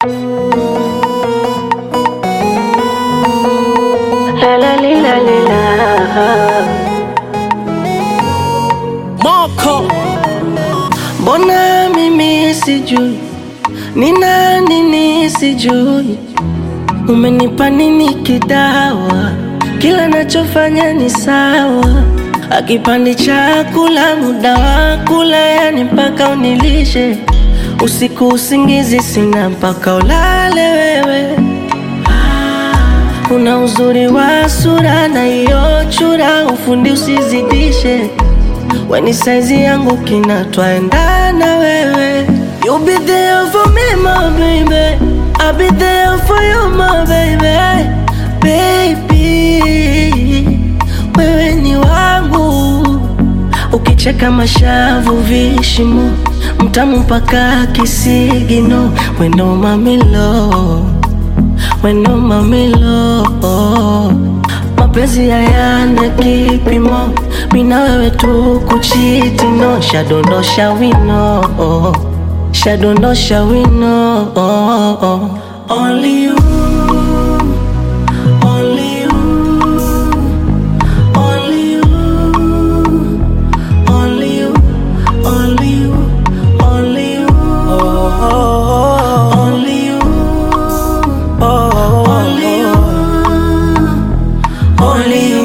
La la li, la li, la. Moko Mbona mimi sijui ni nani nisijui, umenipa nini kidawa? Kila nachofanya ni sawa, akipandi chakula muda wa kula, yani mpaka unilishe usiku, usingizi sina mpaka ulale wewe. Una uzuri wa sura na hiyo chura, ufundi usizidishe weni saizi yangu kina twaendana wewe You be there for me my baby I'll be there for you my baby Baby Wewe ni wangu Ukicheka mashavu vishimo Mtamu mpaka kisigino Wendo mamilo Wendo mamilo mapenzi hayana kipimo, mina wewe tu kuchiti no, shadondosha wino, shadondosha wino, only you